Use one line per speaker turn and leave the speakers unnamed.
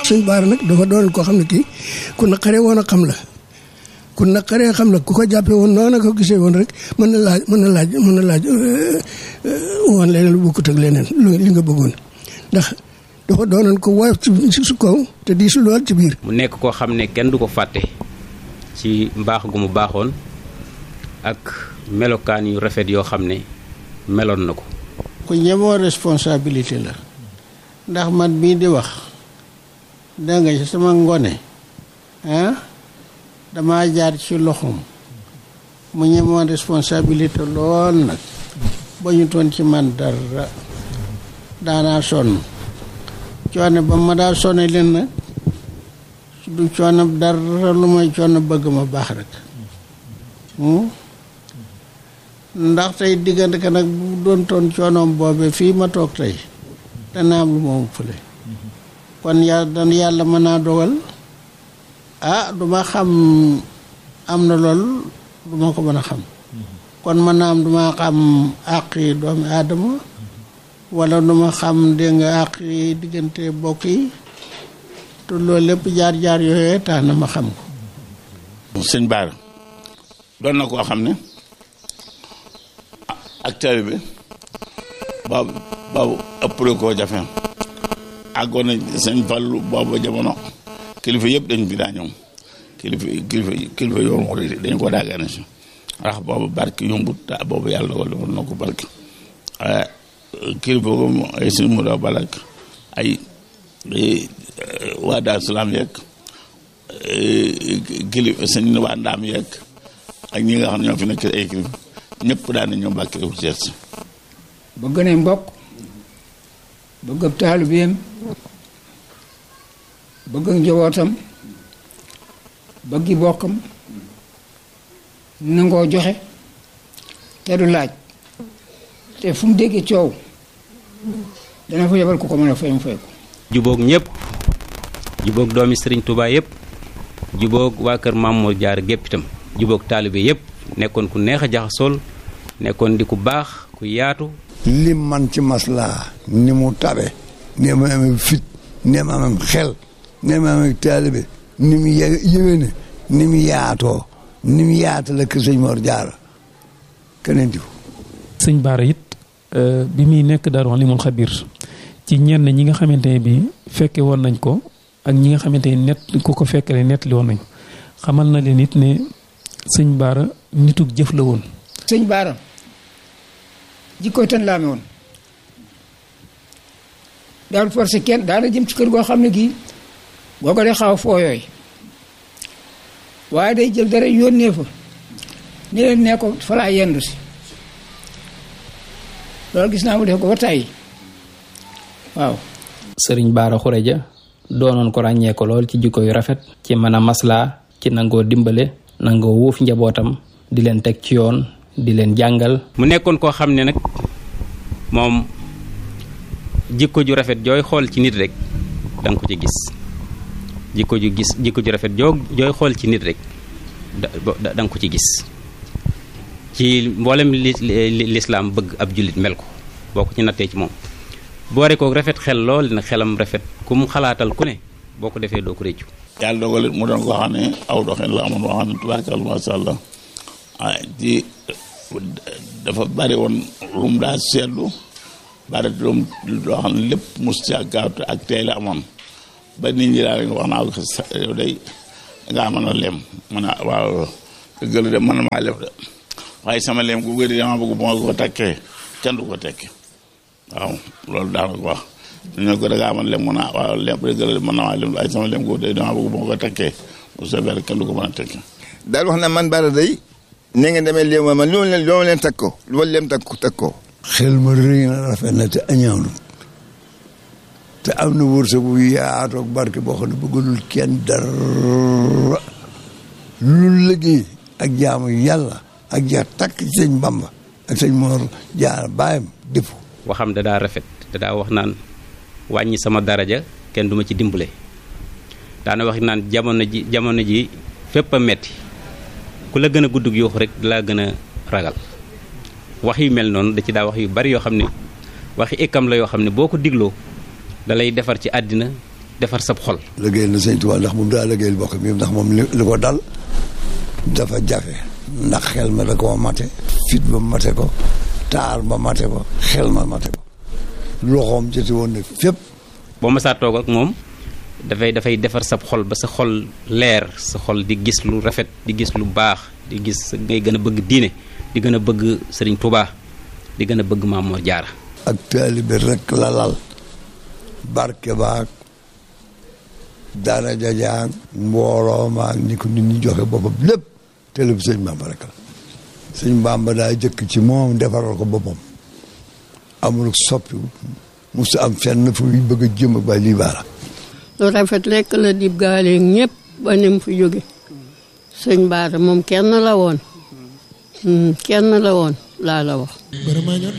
sëñ Baara nag dafa doon koo xam ne kii ku naqaree woon a xam la ku naqaree xam la ku ko jàppee woon noonu ko gisee woon rek mën na laaj mën na laaj mën na laaj woon leneen lu bokkut ak leneen li nga bëggoon ndax dafa doonoon ko woyof ci su kaw te di su lool ci biir.
mu nekk koo xam ne kenn du ko fàtte ci mbaax gu mu baaxoon ak melokaan yu rafet yoo xam ne meloon na ko.
ku ñemoo responsabilité la ndax man bii di wax da nga ci sama ngone ah dama jaar ci loxoom mu ñemoon responsabilité lool nag ba ñu toon ci man dara daanaa sonn coono ba ma daa sonne leen nag du coono dara lu may coono bëgg ma baax rek ndax tey diggante ka nag bu doon toon coonoom boobe fii ma toog tey dana am lu ma fële kon yàlla dan yàlla mën naa dogal ah duma xam am na lool duma ko mën a xam kon mën naa am duma xam àq yi doomi aadama wala duma xam dégg nga àq yi diggante bokk yi te loolu lépp jaar-jaar yooyee tax na ma xam ko
sëñ Baara doon na koo xam ne ak taalibe bi boobu boobu ëppale koo jafe àggoon na sëñ Fallu boobu jamono kilifa yëpp dañ bi daa ñëw kilifa kilifa kilifa yoon murid dañ ko daagane si ndax boobu barke yombut ta boobu yàlla dogal defal na ko barke kilifa ko ay sëñ mu doo balak ay waa Daaru Salaam yeeg kilifa sëñ waa Ndaam yeeg ak ñi nga xam ne ñoo fi nekk ay kilifa ñëpp daan na ñoo Mbàkke wu seet si
bëgg nañ mbokk bëgg ab taalibeem bëgg njabootam bëggi bokkam nangoo joxe te du laaj te fu mu déggee coow dana fa yebal ku ko mën a fay mu fay ko
jubóog ñëpp jubóog doomi sëriñ Touba yëpp jubóog waa kër Maam Mor Jaara gépp itam jubóog taalibe yëpp nekkoon ku neex a jaxasool nekkoon di ku baax ku yaatu
lim man ci maslaa ni mu tabe ni mu amee fit ni mu amee xel ni mu amee taalibe ni mu yë yëwéne ni mu yaatoo ni mu yaata la kër sëñ Mor Jaara keneen di ko
sëñ Baara it bi muy nekk Daaru Alimul Xabiir ci ñenn ñi nga xamante ne bi fekke woon nañ ko ak ñi nga xamante ne net ku ko fekkale nettali woon nañ xamal na leen it ne sëñ Baara nitug jëf la woon
sëñ Baara jikkooy tan laame woon daal forcé kenn daana jëm ci kër goo xam ne gii boo ko dee xaw foo yooy waaye day jël dara yónnee fa ni leen nee ko fa laa yendu si loolu gis naa mu def ko ba tàyyi waaw
sëriñ Baara Xureja doonoon ko ràññee ko lool ci jikko yu rafet ci mën a maslaa ci nangoo dimbale nangoo wuuf njabootam di leen teg ci yoon di leen jàngal
mu nekkoon koo xam ne nag moom jikko ju rafet jooy xool ci nit rek da nga ko ci gis jikko ju gis jikko ju rafet joo jooy xool ci nit rek da da nga ko ci gis ci mboolem li lislaam bëgg ab jullit mel ko boo ko ci nattee ci moom boore ko rafet xel lool nag xelam rafet ku mu xalaatal ku ne boo ko defee doo ko réccu
yàlla dogal mu doon koo xam ne aw doxin la amoon boo xam ne tubaarkal masha Allah ah ci dafa bari woon lu mu daa seetlu bari doom loo xam ne lépp mus ci ak gaaw ak tey la amoon ba nit ñi daal wax naa ko yow day ngaa mën a lem mën a waaw dëgg de mën maa lem de waaye sama lem gu gëri dama bëgg bu ma ko takkee kenn du ko tekki waaw loolu daana ko wax ñu ko da ngaa mën lem mën a waaw lem dëgg la mën na maa lem waaye sama lem gu de dama bëgg bu ma ko takkee bu soobee kenn du ko mën a tekki
daal wax na man Bara day ne ngeen demee léegi man lu ma leen lu ma leen takk ko lu ma leen takk takk ko
xel ma rëy na rafet na te añaanu te am na wërsëg bu yaatoo ak barke boo xam ne bëggalul kenn dara lu liggéey ak jaamu yàlla ak jeex takk ci sëñ Bamba ak sëñ Mor Jaara baayam defu
waxam da daa rafet da daa wax naan wàññi sama daraja kenn duma ci dimbale daana wax naan jamono ji jamono ji fépp a metti ku la gën a guddug yuuxu rek dalaa gën a ragal wax yu mel noonu da ci daa wax yu bari yoo xam ne waxi ikkam la yoo xam ne boo ko digloo da lay defar ci àddina defar sab xol
liggéeyal na sëñ Tuubaa ndax moom daa liggéeyal bokk mi ndax moom li li ko dal dafa jafe ndax xel ma da koo mate fit ba mate ko taar ba mate ko xel ma mate ko loxoom joti woon ne fépp
boo masaa toog ak moom dafay dafay defar sab xol ba sa xol leer sa xol di gis lu rafet di gis lu baax di gis ngay gën a bëgg diine di gën a bëgg sëriñ Tuubaa di gën a bëgg Maam Mor Jaara
ak taalibe rek la lal barke baag daraja jaag mbooloo maag ni ko nit ñi joxe boppam lépp taalibe sëñ Bamba rek la sëñ Bamba daa jëkk ci moom defaral ko boppam amul soppi musu am fenn fu muy bëgg a jëm ba lii baara
lu rafet lekk la dib gaale ñëpp ba ni mu fi jóge sëñ Baara moom kenn la woon kenn la woon laa la wax